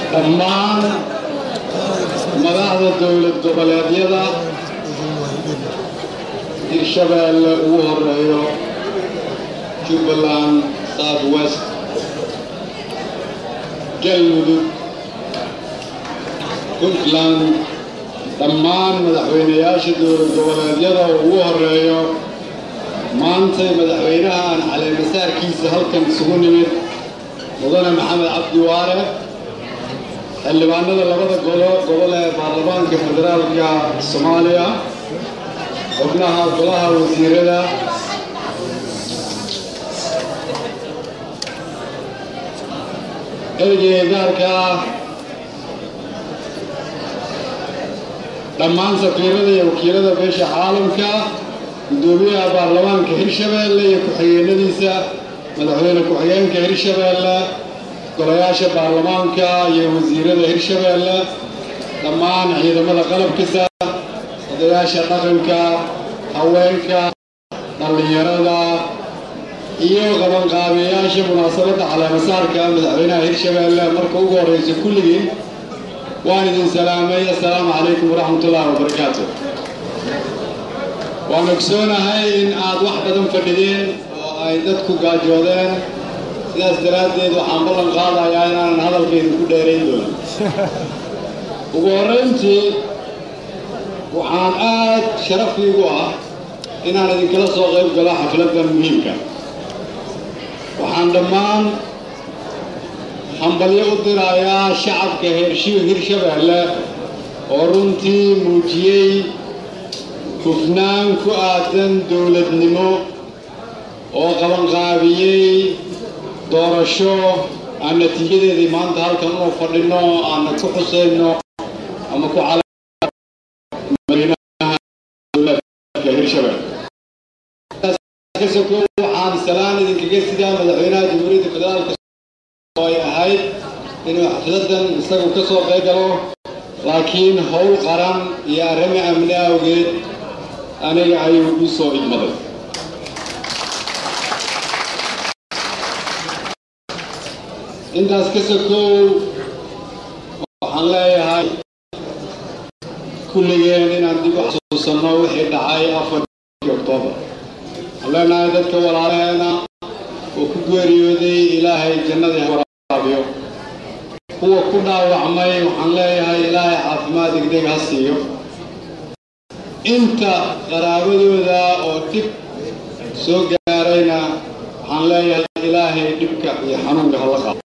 dhammaan madaxda dowlad goboleedyada hirshabeelle ugu horeeyo jubbaland south west galmudug puntland dhammaan madaxweynayaasha dowlad goboleedyada ugu horeeyo maantay madaxweynaha aan caleemasaarkiisa halkan isugu nimid mudane maxamed cabdi waare xildhibaanada labada golo gobol ee baarlamaanka federaalka soomaaliya xubnaha golaha wasiirada ergeyga gaarka ah dhammaan safiirada iyo wakiilada beesha caalamka guddoomiyaha baarlamaanka hirshabeelle iyo ku-xigeenadiisa madaxweyne ku-xigeenka hirshabeelle golayaasha baarlamaanka iyo wasiirada hirshabeelle dhammaan ciidamada qalabkisa odayaasha dhaqanka haweenka dhallinyarada iyo qabanqaabiyayaasha munaasabadda caleemasaarka madaxweynaha hirshabeelle marka ugu horreysa kulligiin waan idin salaamay assalaamu calaykum waraxmatullaahi wabarakaatu waan ogsoonahay in aad wax badan fadhideen oo ay dadku gaajoodeen sidaas daraaddeed waxaan ballan qaadayaa inaanan hadalkaydu ku dheerayn doonin ugu horrayntii waxaan aad sharafiigu ah inaan idinkala soo qayb galo xafladdan muhiimka waxaan dhammaan hambalyo u dirayaa shacabka heershiw hirshabeelle oo runtii muujiyey hufnaan ku aadan dowladnimo oo qabanqaabiyey doorasho aan natiijadeedii maanta halkan unu fadhinno aana ku xusayno ama ku hirshabelle waxaan salaan idinkaga sidaa madaxweynaha jamhuuriyadda federaalka oo ay ahayd inuu xafladan isagu ka soo qayb galo laakiin howl qaran iyo arrimo amni awgeed aniga ayuu u soo idmaday intaas ka sokow waxaan leeyahay kulligeen inaan dib u xasuusanno wixii dhacay afarkii oktoobar waxaan leenahay dadka walaalaheena oo ku geeriyooday ilaahay jannadii waraabiyo kuwa ku dhaawacmay waxaan leeyahay ilaahay caafimaad degdeg ha siiyo inta qaraabadooda oo dhib soo gaarayna waxaan leeyahay ilaahay dhibka iyo xanuunka hala qaado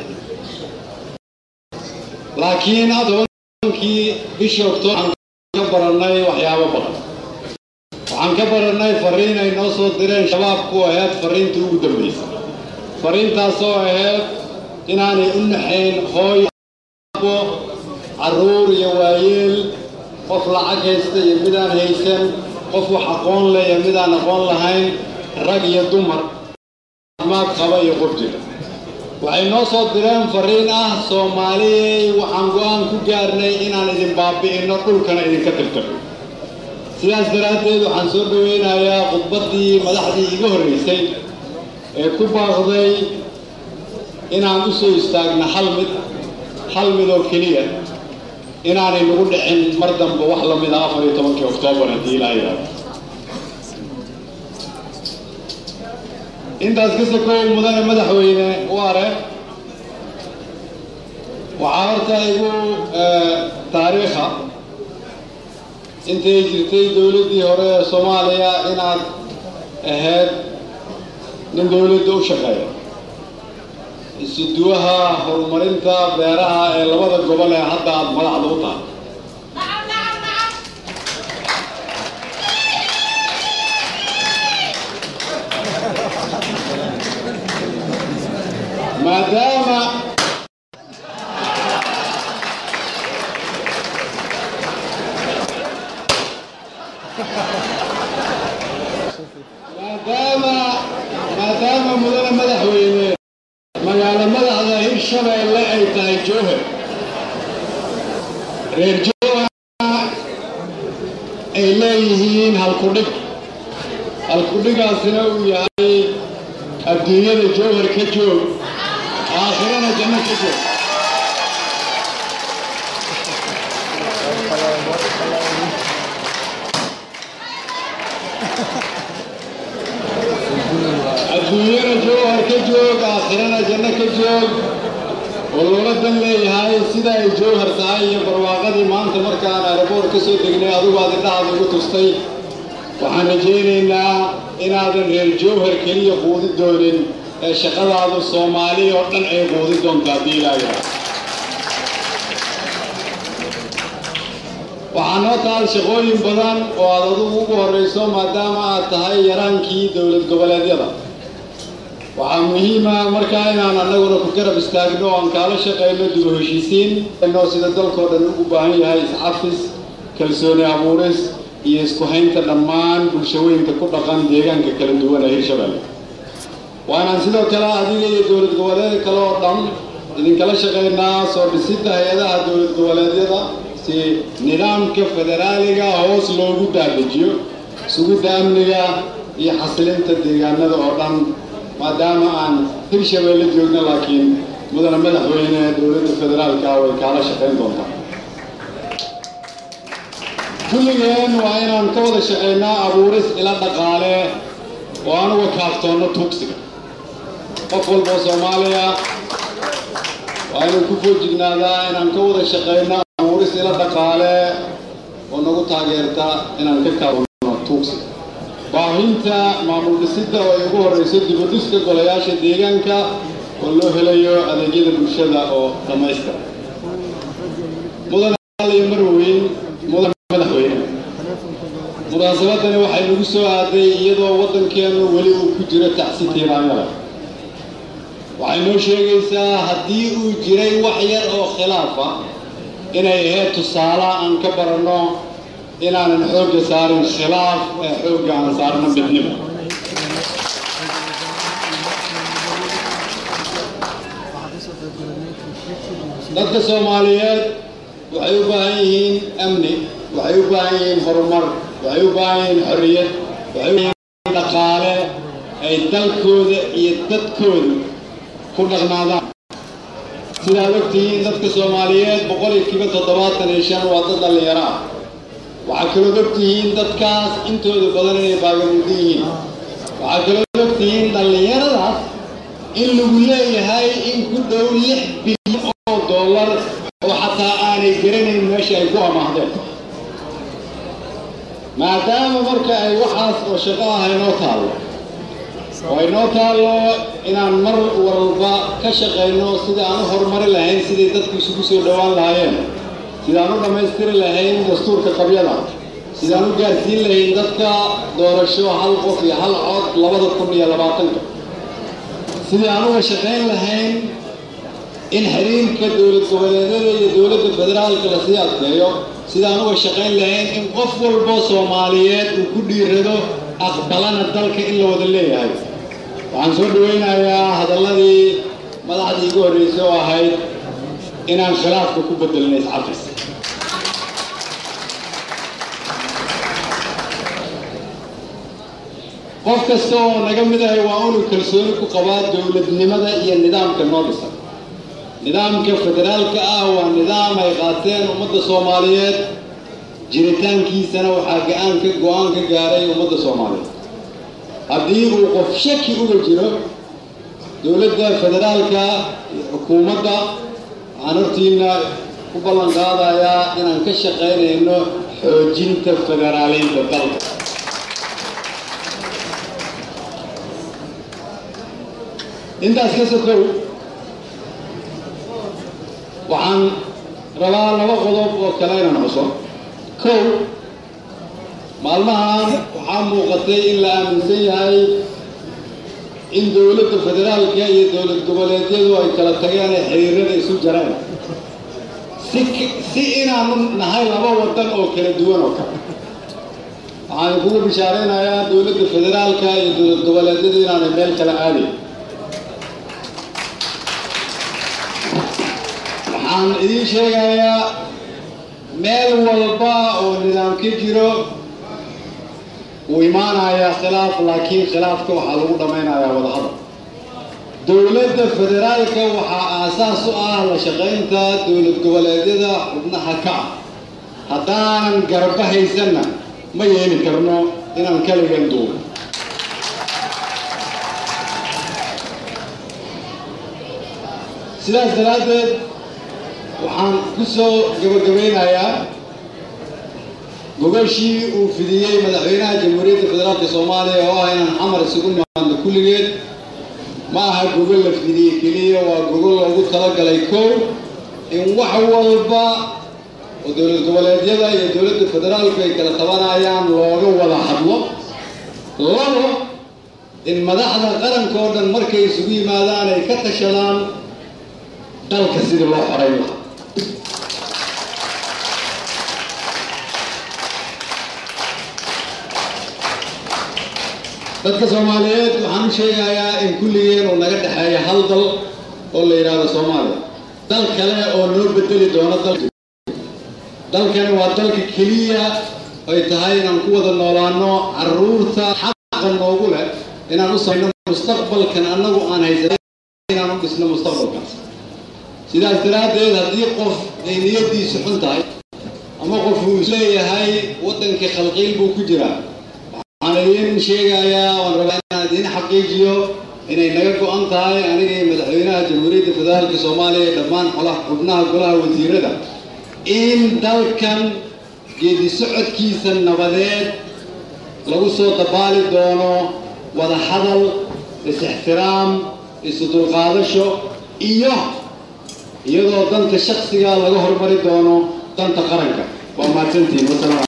laakiin adoonkii bishii oktoobar waxaan ka barannay waxyaabo badan waxaan ka barannay fariin ay noo soo direen shabaabku ahayd fariinta ugu dambaysa fariintaasoo ahayd inaanay u naxayn hooy abo carruur iyo waayeel qof lacag haysta iyo midaan haysan qof wax aqoon leh iyo midaan aqoon lahayn rag iyo dumar caafimaad qaba iyo qof jira waxay noo soo direen fariin ah soomaaliyey waxaan go'aan ku gaarnay inaan idin baabi'inno dhulkana idinka tirtirno sidaas daraaddeed waxaan soo dhoweynayaa khudbaddii madaxdii iga horraysay ee ku baaqday inaan u soo istaagno hal mid hal mid oo keliya inaanay nagu dhicin mar dambe wax la mid a afar iyo tobankii oktoobar haddii ilaa yidhaahdo intaas ka sokow mudane madaxweyne waare waxaa horta igu taariikha intay jirtay dowladdii hore ee soomaaliya inaad ahayd nin dowladda u shaqeeya isuduwaha horumarinta beeraha ee labada gobol ee hadda aad madaxda u tahay maadaama maadaama maadaama mudane madaxweyne magaalo madaxda hirshabeelle ay tahay jowhar reer jowhar ay leeyihiin halkudhig halkudhigaasina uu yahay adduunyada jowhar ka joog aakhirana janno ka joog adduunyana jowhar ka joog aakhirana janno ka joog oo loola dan leeyahay sida ay jowhar tahay iyo barwaaqadii maanta markaan aeroboort ka soo degnay adigu aad indhahaada igu tustay waxaan rajaynaynaa inaadan reer jowhar keliya quudi doonin ee shaqadaadu soomaali oo dhan ay quudi doonto haddii ilaayahay waxaa noo taal shaqooyin badan oo aad adugu ugu horrayso maadaama aad tahay yaraankii dowlad goboleedyada waxaa muhiima markaa inaan annaguna ku garab istaagno oo aan kaala shaqayno dib u heshiisiin noo sida dalkoo dhan ugu baahan yahay iscafis kalsooni abuuris iyo isku haynta dhammaan bulshooyinka ku dhaqan deegaanka kala duwan ee hirshabelle waa inaan sidoo kale adiga iyo dowlad goboleed kale oo dhan idinkala shaqaynaa soo dhisidda hay-adaha dowlad goboleedyada si nidaamka federaaliga hoos loogu daadejiyo sugidda amniga iyo xasilinta deegaanada oo dhan maadaama aan hirshabeelle joogno laakiin mudana madaxweyne dowladda federaalka way kaala shaqayn doontaa kulligeen waa inaan ka wada shaqaynaa abuuris ila dhaqaale oo aan uga kaaftoonno tuugsiga qof walboo soomaaliya waa inuu ku foojignaadaa inaan ka wada shaqayno abuuris ila dhaqaale oo nagu taageerta inaan ka kaaftoonno tuugsiga baahinta maamul dhisidda oo ay ugu horrayso dibudhiska golayaasha deegaanka oo loo helayo adeegyada bulshada oo dhammaystira mudan iyo marweyn mudan madaxweyne munaasabadani waxay nagu soo aaday iyadoo waddankeennu weli uu ku jiro tacsi tiiraanyada waxay noo sheegaysaa haddii uu jiray wax yar oo khilaafa inay ahayd tusaale aan ka baranno inaanan xoogga saarin khilaaf ee xoogga aan saarno midnimo dadka soomaaliyeed waxay u baahan yihiin amni waxay u baahan yihiin horumar waxay u baahan yihiin xorriyad waxay u baahan yihiin dhaqaale ay dalkooda iyo dadkooda ku dhaqnaadaan sidaad ogtihiin dadka soomaaliyeed boqolkiiba toddobaatan iyo shan waa dad dhallinyaro ah waxaa kaloo ogtihiin dadkaas intooda badan inay baagamudan yihiin waxaa kaloo ogtihiin dhallinyaradaas in lagu leeyahay in ku dhow lix bilyan oo dollar oo xataa aanay garanayn meesha ay ku amaahdeen maadaama marka ay waxaas oo shaqo ah inoo taallo oo inoo taallo inaan mar walba ka shaqayno sidai aan u horumari lahayn siday dadku isugu soo dhowaan lahaayeen sidaan u dhammaystiri lahayn dastuurka qabyada sidaan u gaarsiin lahayn dadka doorasho hal qof iyo hal cod labada kun iyo labaatanka sidii aan uga shaqayn lahayn in xiriirka dowlad goboleedyada iyo dowladda federaalka lasii adkeeyo sidaan uga shaqayn lahayn in qof walbo soomaaliyeed uu ku dhiirado aqbalana dalka in la wada leeyahay waxaan soo dhawaynayaa hadalladii madaxdii igu horreysay oo ahayd inaan khilaafka ku bedelno iscafis qof kasta oo naga mid ahay waa inuu kalsooni ku qabaa dowladnimada iyo nidaamka noo dhisan nidaamka federaalka ah waa nidaam ay qaateen ummadda soomaaliyeed jiritaankiisana waxaa ga-aan ka go-aan ka gaaray ummadda soomaaliyeed haddii uu qof shaki uga jiro dowladda federaalka iyo xukuumadda waxaan hortiina ku ballan qaadayaa inaan ka shaqaynayno xoojinta federaaleynta dalka intaas ka sokow waxaan rabaa laba qodob oo kale inaan xuso kow maalmahan waxaa muuqatay in la aaminsan yahay in dowladda federaalka iyo dowlad goboleedyadu ay kala tageen ee xiriirada isu jareen si si inaanu nahay laba wadan oo kala duwan oo kale waxaan kugu bishaaraynayaa dowladda federaalka iyo dowlad goboleedyadu inaanay meel kala aadayn waxaan idiin sheegayaa meel walba oo nidaam ka jiro wuu imaanayaa khilaaf laakiin khilaafka waxaa lagu dhammaynayaa wadahadal dowladda federaalka waxaa aasaas u ah la shaqaynta dowlad goboleedyada xubnaha ka ah haddaanan garba haysanna ma yeeli karno inaan kaligan duubo sidaas daraaddeed waxaan ku soo gabagabaynayaa gogashii uu fidiyey madaxweynaha jamhuuriyadda federaalka soomaaliya oo ah inaan xamar isugu nimaadno kulligeed ma aha gogol la fidiyey keliya waa gogol loogu talagalay kow in wax walba oo dowlad goboleedyada iyo dowladda federaalku ay kala tabanayaan looga wada hadlo labo in madaxda qaranka oo dhan markay isugu yimaadaan ay ka tashadaan dalka sidii loo xorayn lahaa dadka soomaaliyeed waxaan u sheegayaa in kulligeen uu naga dhexeeya hal dal oo la yidhaahdo soomaaliya dal kale oo noo bedeli doono dal dalkani waa dalka keliya ay tahay inaan ku wada noolaano carruurta xaqa noogu leh inaan u samayno mustaqbalkan annagu aan haysan inaan u dhisno mustaqbalkaas sidaas daraaddeed haddii qof ay niyaddiisu xun tahay ama qof uu isleeyahay waddankii khalqiil buu ku jiraa waxaan idiin sheegayaa waan rabaa inaan idiin xaqiijiyo inay naga go-an tahay aniga iyo madaxweynaha jamhuuriyadda federaalka soomaaliya iyo dhammaan xolaha xubnaha golaha wasiirada in dalkan geedi socodkiisa nabadeed lagu soo dabaali doono wada hadal is-ixtiraam isu dulqaadasho iyo iyadoo danta shaksiga laga hormari doono danta qaranka waa mahadsantihiin wasalaam